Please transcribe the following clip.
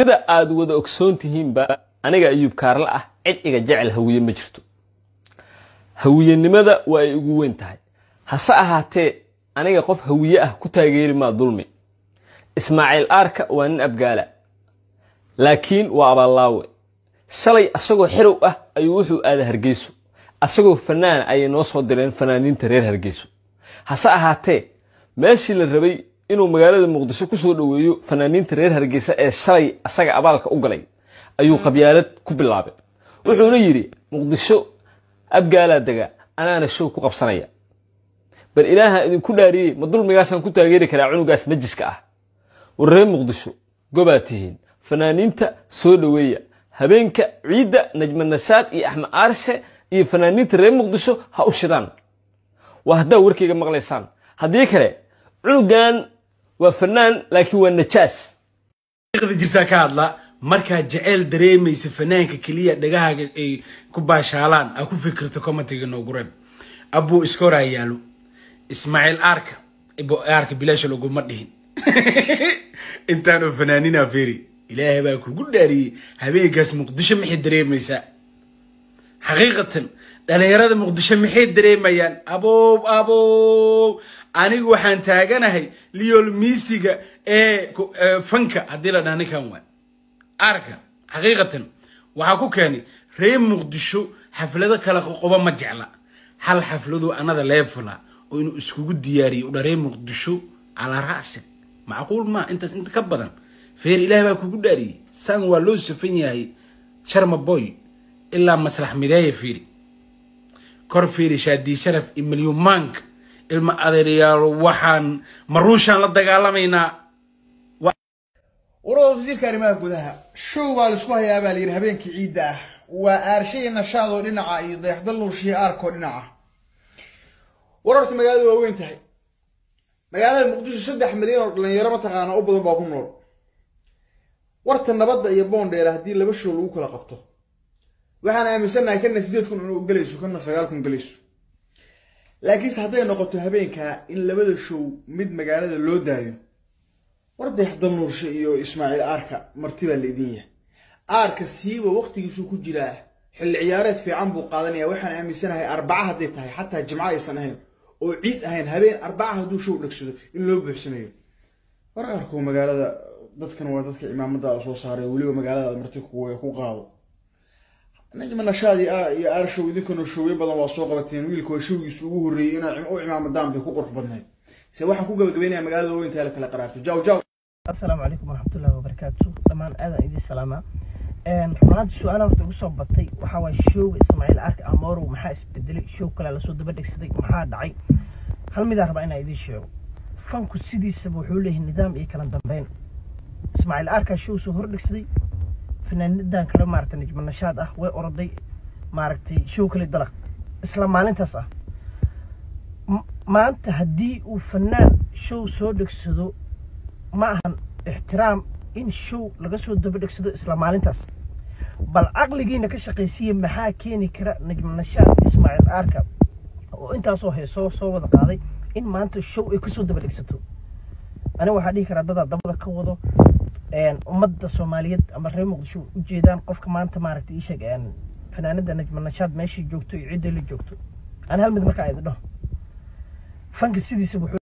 sida aad wada ogsoon tihiinba aniga ayuub kaarle ah cid iga jecel hawiye ma jirto hawiyenimada waa ay ugu weyn tahay hase ahaatee aniga qof hawiye ah ku taageeri maa dulmi ismaaciil aarka waa nin abgaala laakiin waa abaallaawe shalay asagoo xerow ah ayuu wuxuu aaday hargeyso asagoo fanaan ayay noo soo direen fanaaniinta reer hargeyso hase ahaatee meeshii la rabay inuu magaalada muqdisho ku soo dhoweeyo fanaaniinta reer hargeysa ee shalay asaga abaalka u galay ayuu qabyaalad ku bilaabay wuxuuna yidhi muqdisho abgaalaa dega anaana show ku qabsanaya bal ilaaha idinku dhaariyey ma dulmigaasaan ku taageeri karaa cunugaas najiska ah war reer muqdisho gobaa tihiin fanaaniinta soo dhoweeya habeenka ciidda najma nashaad iyo axmed aarshe iyo fanaaniinta reer muqdisho ha u shidaan waa haddaa warkayga maqlaysaan haddii kale cunugan waa fanaan laakiin waa najaas jirtaa ka hadla markaad jeceyl dareemaysa fanaanka keliya dhagahaaga ay ku baashaalaan aa ku fikirto commentiga noogu reeb abuu iskoraa yaalo ismaaciil aarka aarka bilaasha laguma dhihin intaanoo fanaanina feri ilaahay baa kugu dhaariyey habeenkaas muqdisho maxay dareemaysaa xaqiiqatan dhalinyarada muqdisho maxay dareemayaan abow abow anigu waxaan taaganahay liol miisiga ee fanka haddii la dhaha ninkan waa arka xaqiiqatan waxaa ku keenay reer muqdisho xaflado kala qoqoba ma jecla hal xafladu anada leefula oo inuu iskugu diyaariyo udha reer muqdisho calaa ra'sig macquul maa intaas inta ka badan feer ilaah baa kugu dhaariyey san waa loo safan yahay sharma boy ilaa maslax mideeya fiiri kor fiiri shaadii sharaf iyo milyumaanka ilma adeeryaalo waxaan maruushaan la dagaalamaynaa warada wasiirka arrimaha gudaha show baa laisku hayaa baa layidhi habeenkii ciidda ah waa aarshay nashaadoo dhinaca iyo dayaxdal nuurshiya aarkoo dhinaca war horta magaalada waa weyn tahay magaalada muqdisho saddex milyan oo dhalinyaro mataqaana u badan baa ku nool warta nabadda iyo boondheera haddii laba show lagu kala qabto waxaan aaminsannahay kana sideed kun inuu gelayso kana sagaal kun gelayso laakiinse hadday noqoto habeenkaa in labada show mid magaalada loo daayo war dayaxdal nuurshe iyo ismaaciil aarka marti baa laidin yahay aarka siiba waqtigiisuu ku jiraa xilli ciyaareed fiican buu qaadanaya waxaan aaminsanahay arbaca hadday tahay xataa jimco aysan ahayn oo ciid ahayn habeen arbaca hadduu show dhegsado in loo buuxsanayo war aarku magaalada dadkan waa dadka cimaamadaada soo saaray weliba magaaladaada marti ku qaado najma nashaad iyo aar show idinkana showyo badan waa soo qabateen wiilka waa showgiisu ugu horreeyey inaad u cimaamadaan bay ku qurux badnayd se waxaan ku gabagabeynaya magaalada weyntaa la kala qaraabto jaw jaw asalaamu calaykum waraxmatullahi wabarakaatu dhammaan aadaan idin salaamaa runaanti su-aalaha horta ugu soo batay waxaa waay showga ismaaciil arka amorow maxaa isbedelay show kale lasoo daba dhegsaday maxaa dhacay hal midaan rabaa inaan idiin sheego fanku sidiisaba wuxuu leeyahay nidaam iyo kala dambeyn ismaaciil arkaa show soo hor dhegsaday fanaanidan kale maaragtay najma nashaad ah way oroday maaragtay show kale dalaq isla maalintaas ah maanta haddii uu fanaan show soo dhegsado ma ahan ixtiraam in show laga soo daba dhegsado isla maalintaas bal caqligiina ka shaqaysiiya maxaa keeni kara najma nashaad ismaaciil aarka oo intaasoo heesoo soo wada qaaday in maanta show ay kasoo daba dhegsato aniga waxaa dhihi karaa dadaa dabada ka wado ummadda soomaaliyeed ama reer muqdisho ujeedaan qofka maanta maaragtay ii sheeg fanaanada najma nashaad meeshii joogto iyo cidday la joogto ani hal mid markaa idin dhaho fanka sidiisa wuxuu